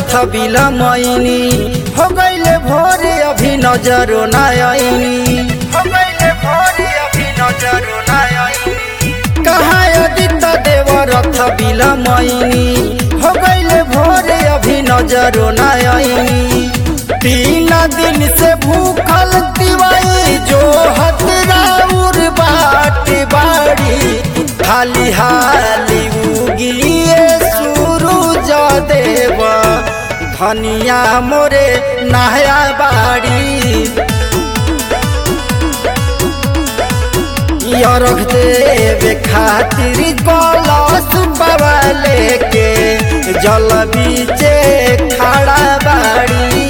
रथ बिलमैनी हो गईले भोरे अभी नजरो ना आईनी हो गईले भोरे अभी नजरो ना आईनी कहाँ अदित देव रथ बिलमैनी हो गईले भोरे अभी नजरो ना आईनी तीन दिन से भूखल तिवाई जो हतराउर बाट बाड़ी हाली हाली उगिए सूरज देव धनिया मोरे नहया बाड़ी यरख देवे खातिर कलश बाबा लेके जल बीचे खड़ा बाड़ी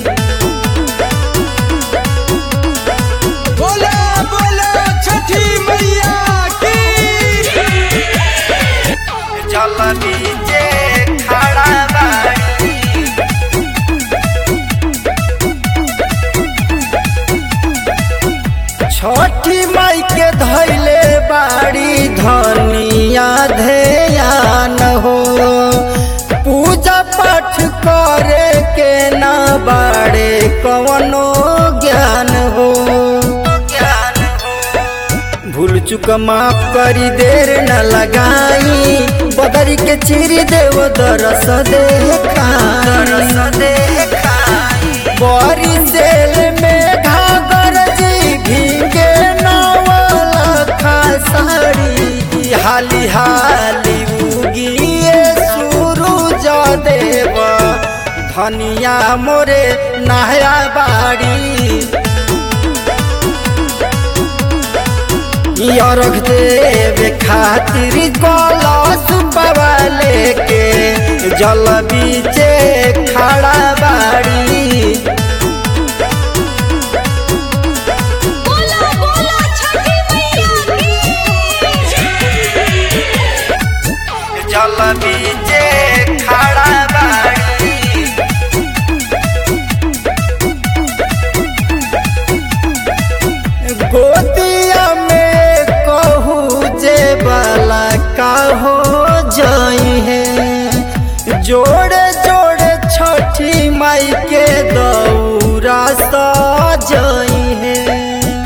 बोला बोला छठी मैया की जल बीचे खड़ा बाड़ी छठी माई के धैले बाड़ी धनिया ध्यान हो पूजा पाठ करे के ना बाड़े कवनो ज्ञान हो ज्ञान हो भूल चुक माफ करी देर न लगाई बदरी के चिरी देव दरस देखाई बड़ी सेल में घागर जी भीगे नवल साड़ी हाली हाली उगिए सूरज देव धनिया मोरे नहया बाड़ी यरख देवे खातिर कलश बाबा लेके जल बीचे खड़ा बाड़ी बोला बोला छठी मैया की जल बीचे खड़ा बाड़ी गोदिया में कहू जे बाला का हो जाई है जोड़े जोड़े छठी माई के दौरा सजाई है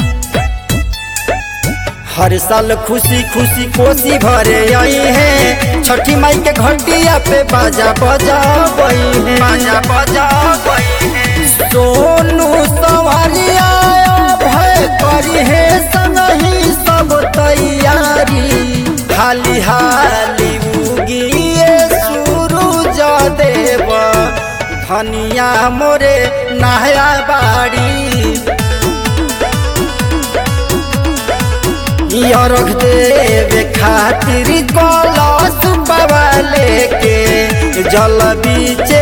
हर साल खुशी खुशी कोसी भरे आई है छठी माई के घंटिया पे बाजा बजा गई है बाजा बजा गई है सोनू सवारिया भय करी है संगही सब तैयारी हाली हाली उगिए सूरज देव धनिया मोरे नहया बाड़ी यरख देवे खातिर कलश बाबा लेके जल बीचे